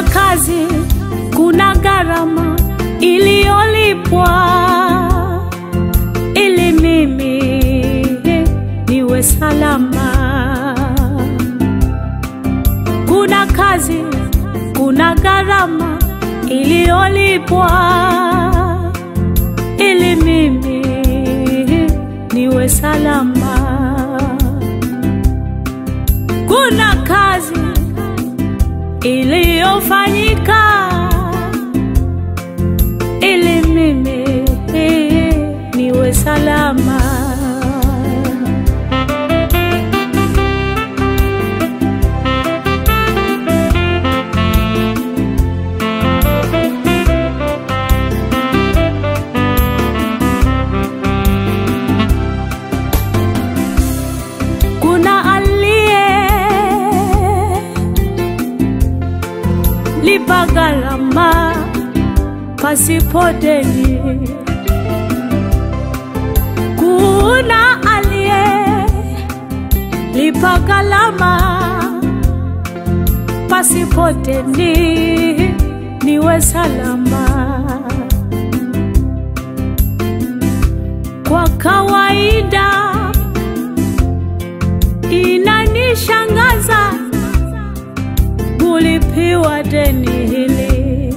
kazi, kuna gharama iliyolipwa ili mimi niwe salama. Kuna kazi, kuna gharama iliyolipwa ili mimi niwe salama. Kuna kazi iliyofanyika ili mimi niwe salama. Kuna aliye lipa gharama pasipo deni. Kuna aliye lipa gharama pasipo deni, niwe salama. Kwa kawaida inanishangaza kulipiwa deni hili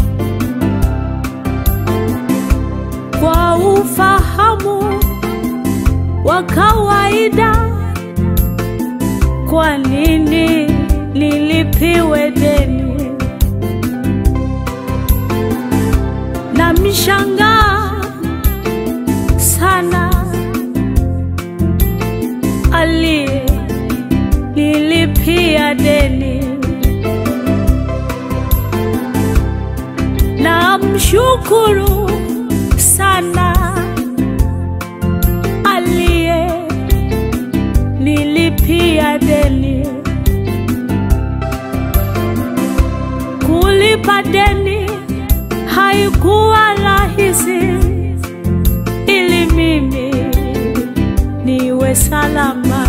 kwa ufahamu wa kawaida. Kwa nini nilipiwe deni? Na mshangaa sana aliye nilipia deni na mshukuru sana aliye nilipia deni. Kulipa deni haikuwa rahisi, ili mimi niwe salama.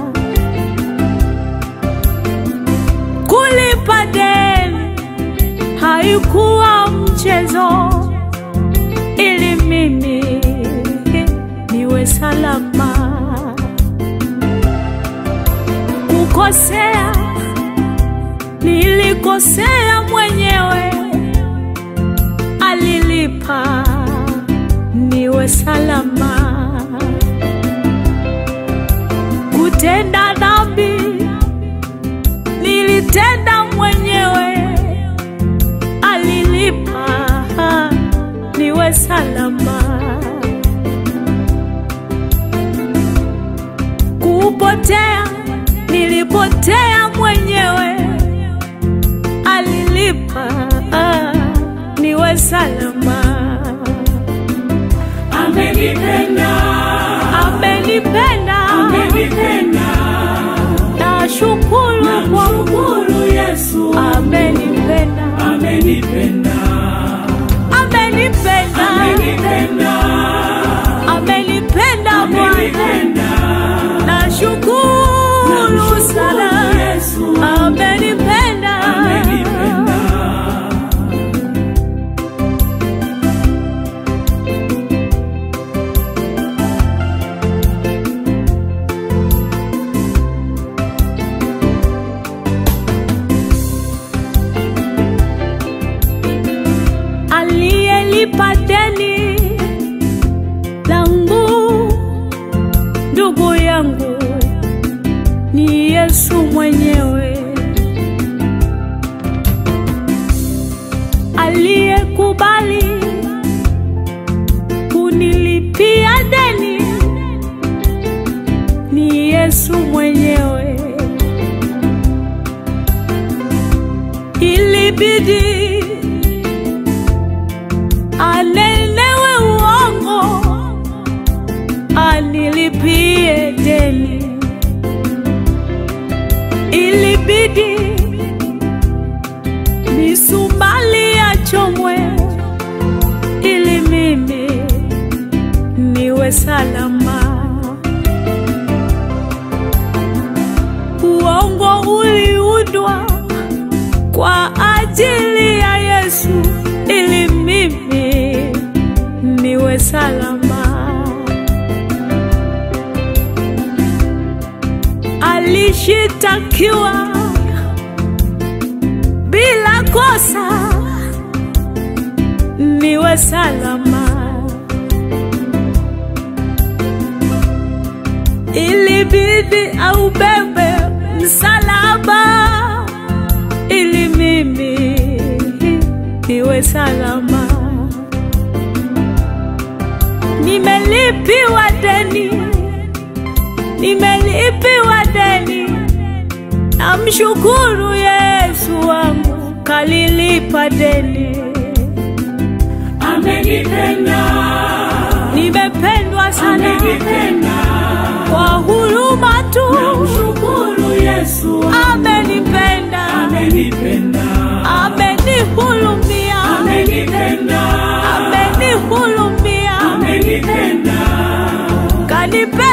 Kulipa deni haikuwa mchezo, ili mimi niwe salama. Kukosea nilikosea mwenyewe, alilipa niwe salama. Kutenda dhambi nilitenda mwenyewe, alilipa niwe salama. Kupotea nilipotea mwenyewe, alilipa niwe salama. Amenipenda, Amenipenda, amenipenda, nashukuru kwa namshukuru Yesu. amenipenda, Amenipenda, amenipenda, amenipenda, amenipenda Bwana, amenipenda, nashukuru sana, Yesu. amenipenda, Amenipenda, aliyelipa deni langu, ndugu yangu, ni Yesu mwenyewe aliyekubali kunilipia deni, ni Yesu mwenyewe. Ilibidi anenewe uongo anilipie deni, ilibidi misumali achomwe ili mimi niwe salama. Uongo uliundwa kwa ajili ya Yesu ili mimi niwe salama. Alishitakiwa bila kosa niwe salama. Ilibidi aubebe msalaba ili mimi niwe salama. Nimelipiwa deni, nimelipiwa deni. Namshukuru Yesu wangu kalilipa deni. Amenipenda, Nimependwa sana amenipenda. kwa huruma tu, Namshukuru Yesu, amenipenda, amenipenda, amenihurumia, amenipenda, amenihurumia, amenipenda. kanipenda